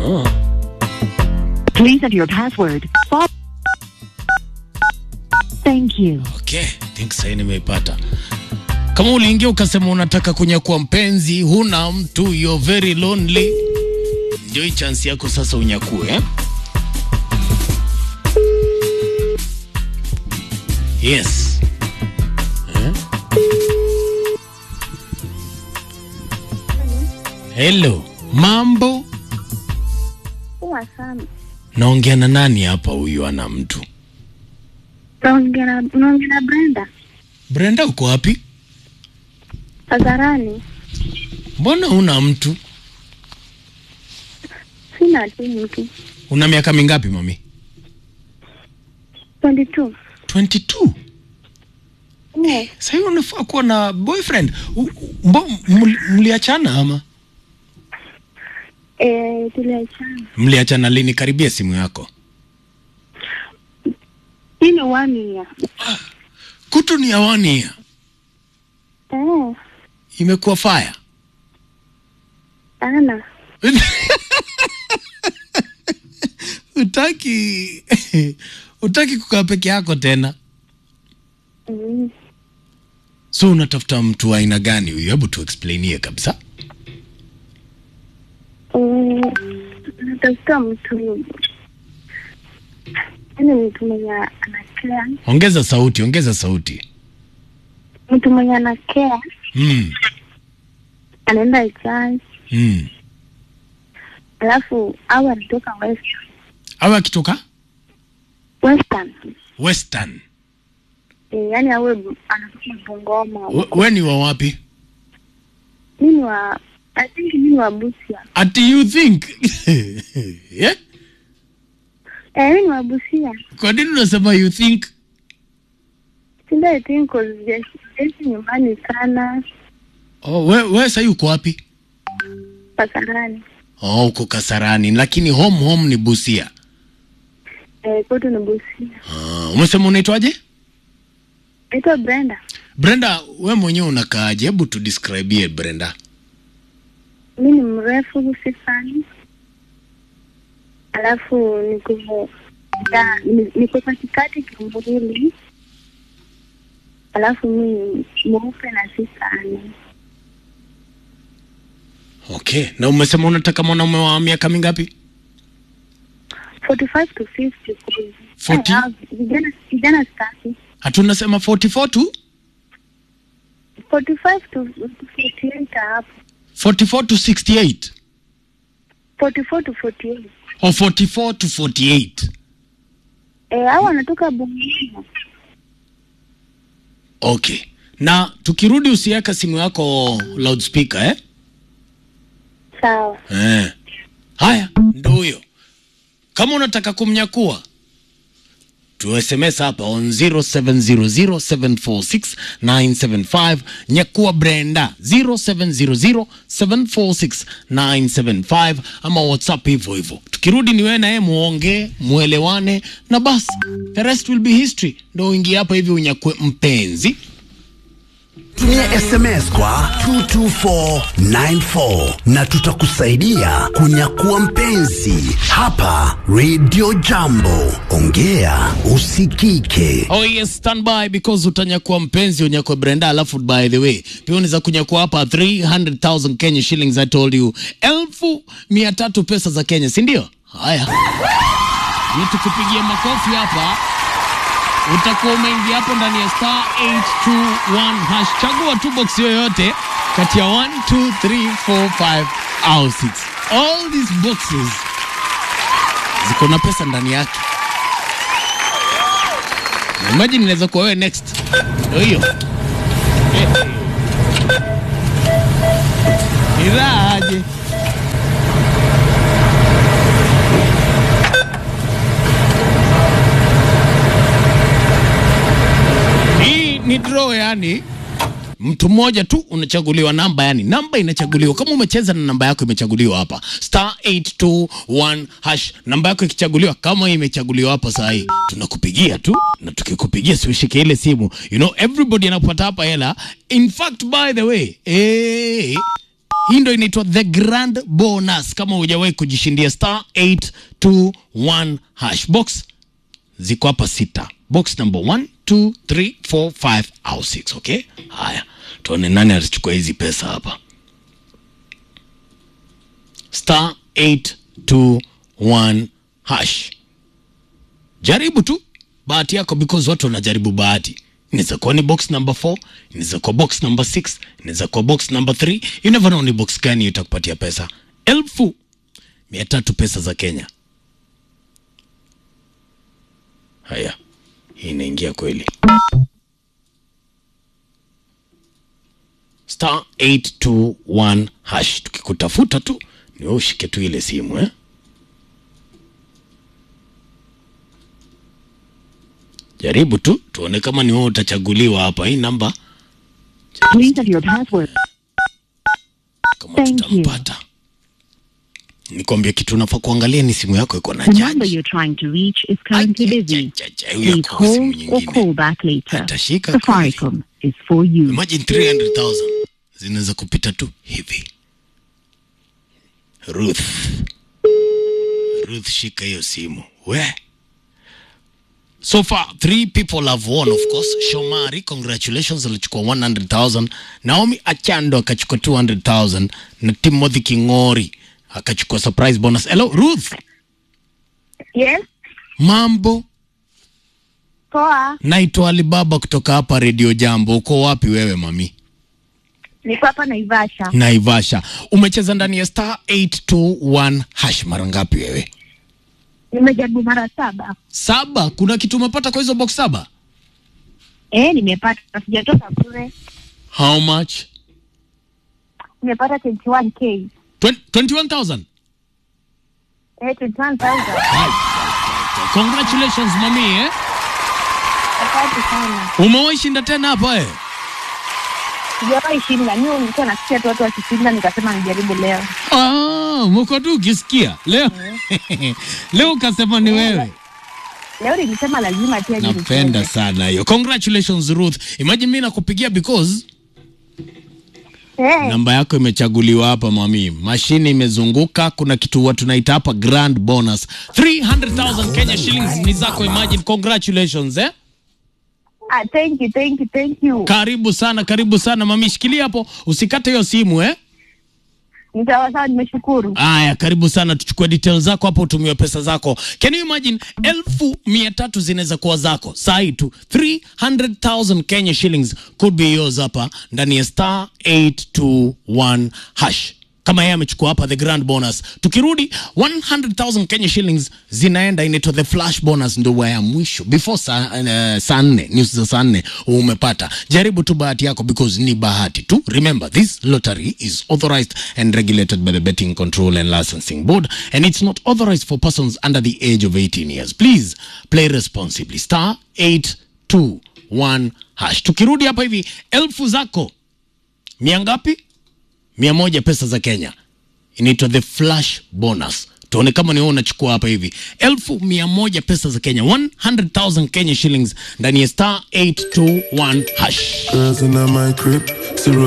Oh. Please enter your password. Fo- Thank you. Okay, think sasa nimeipata. Kama uliingia ukasema unataka kunyakua mpenzi, huna mtu, you're very lonely, ndio hii chance yako sasa unyakue eh? Yes. Eh? Hello, mambo? Poa sana. Naongea na nani hapa? Huyu ana mtu. Naongea na naongea na Brenda Brenda, uko wapi? hadharani. Mbona una mtu? Sina tu mtu. Una miaka mingapi mami? 22. 22. Eh, Sasa hivi unafaa kuwa na boyfriend. U- u- Mbo, mli- mliachana ama? eh, tuliachana. Mliachana lini? Karibia simu yako. Hii ni one year. Kutu ni awani ya. Eh, Imekuwa fire. sana. Utaki utaki kukaa peke yako tena. Mm. So unatafuta mtu wa aina gani huyu? Hebu tu explainie kabisa. Mm, natafuta mtu yaani mtu mwenye anakea, Ongeza sauti, ongeza sauti. mtu mwenye anakea, Mm. anaenda church, Mm. alafu au anatoka west Awe akitoka western Western. eh, yaani awe bu- anatoka Bungoma. We, we ni wa wapi? Mimi wa I think mimi wa Busia. Ati you think? yeah? Eh, mimi ni wa Busia. Kwa nini unasema you think? Sinda I think cause jeshi jeshi nyumbani sana Oh, we, we sasa uko wapi? Pasarani. Oh, uko Kasarani, lakini home home ni Busia. Eh, kwetu ni Busia. Ah, umesema unaitwaje? Naitwa Brenda. Brenda, we mwenyewe unakaaje? Hebu tu describe Brenda. Mi ni mrefu sifani, alafu niko ya- ni- niko katikati kimwili, alafu mi mweupe na si sana. Okay, na umesema unataka mwanaume wa miaka mingapi? 45 to 50 cause- 40? Eh, ah, vijana vijana staki Hatunasema 44 tu? 45 to to 48 hapo 44 to 68 44 to 48 or 44 to 48? eh, au wanatoka Bungoma. Okay. Na tukirudi usiweka simu yako loudspeaker eh? Sawa. Eh. Haya, ndo huyo. Kama unataka kumnyakua tu SMS hapa on 0700746975 nyakua Brenda 0700746975 ama WhatsApp hivyo hivyo. Tukirudi ni wewe na yeye muongee, muelewane na basi. The rest will be history. Ndo uingie hapa hivi unyakue mpenzi. Tumia SMS kwa 22494 na tutakusaidia kunyakua mpenzi hapa Radio Jambo. Ongea usikike. Oh yes, stand by because utanyakua mpenzi unyakue Brenda. Alafu by the way, pia unaweza kunyakua hapa 300,000 Kenya shillings I told you, elfu mia tatu pesa za Kenya, si ndio? Haya, ni tukupigia makofi hapa, utakuwa umeingia hapo ndani ya star 821 hash. Chagua tu box yoyote kati ya 1 2 3 4 5 au 6. All these boxes ziko na pesa ndani yake. Imagine inaweza kuwa wewe next. Ndio hiyo. Eh, eh. Ni raha aje. Hii ni draw yani mtu mmoja tu unachaguliwa namba, yani namba inachaguliwa. Kama umecheza na namba yako imechaguliwa hapa star 821 hash, namba yako ikichaguliwa kama imechaguliwa hapa saa hii, tunakupigia tu, na tukikupigia si ushike ile simu, you know everybody anapata hapa hela. In fact by the way, eh, hii ndo inaitwa the grand bonus kama hujawahi kujishindia star 821 hash box ziko hapa sita box number 1 2 3 4 5 au 6 okay haya tuone nani atachukua hizi pesa hapa star 821 hash jaribu tu bahati yako because watu wanajaribu bahati inaweza kuwa ni box number 4 inaweza kuwa box number 6 inaweza kuwa box number 3 you never know ni box gani itakupatia pesa elfu mia tatu pesa za kenya haya hii inaingia kweli star 821 hash tukikutafuta tu ni wewe ushike tu ile simu eh? jaribu tu tuone kama ni wewe utachaguliwa hapa hii namba Please enter your password. kama Thank tutampata nikwambia kitu unafaa kuangalia ni simu yako iko na The number chaji you're trying to reach is currently busy. Ajajaja, huyu Please ako simu hold or nyingine call back later. Atashika Safaricom is for you. imagine 300,000 zinaweza kupita tu hivi Ruth Ruth shika hiyo simu we so far three people have won of course Shomari congratulations alichukua 100,000 Naomi Achando akachukua 200,000 na Timothy Kingori akachukua surprise bonus hello Ruth Yes, mambo poa. naitwa Alibaba kutoka hapa Radio Jambo uko wapi wewe mami Niko hapa Naivasha. Naivasha. Umecheza ndani ya star 821 hash mara ngapi wewe? Nimejaribu mara saba. Saba. Kuna kitu umepata kwa hizo box saba? Eh, nimepata. Sijatoka bure. How much? Nimepata 21k. 20 21,000. Eh, 21,000. Congratulations mami eh? Asante sana. Umewahi shinda tena hapa eh? Sijawahi shinda. Mimi nilikuwa nasikia tu watu wakishinda nikasema nijaribu leo. Ah, mko tu ukisikia. Leo. Leo ukasema ni wewe. Leo nilisema lazima pia nije Napenda nicheze. sana hiyo. Congratulations Ruth. Imagine mimi nakupigia because Eh, namba yako imechaguliwa hapa mami, mashine imezunguka. Kuna kitu huwa tunaita hapa grand bonus 300,000 Kenya shillings ni zako. Imagine, congratulations eh. ah, thank you, thank you, thank you. Karibu sana, karibu sana mami, shikilia hapo, usikate hiyo simu eh. Ni sawa sawa, nimeshukuru. Aya, karibu sana, tuchukue details zako hapo, utumiwe pesa zako. Can you imagine, elfu mia tatu zinaweza kuwa zako saa hii tu, 300,000 Kenya shillings could be yours hapa ndani ya star 821 hash kama yeye amechukua hapa the grand bonus. Tukirudi 100,000 Kenya shillings zinaenda inaitwa the flash bonus, ndo wa ya mwisho before saa uh, saa nne news za saa nne umepata. Jaribu tu bahati yako because ni bahati tu. Remember this lottery is authorized and regulated by the Betting Control and Licensing Board and it's not authorized for persons under the age of 18 years. Please play responsibly. Star 821 hash. Tukirudi hapa hivi elfu zako mia ngapi? mia moja pesa za Kenya inaitwa the flash bonus. Tuone kama ni wewe unachukua hapa hivi elfu mia moja pesa za Kenya 100,000 Kenya shillings ndani ya star 821 hash. Girls in my crib, zero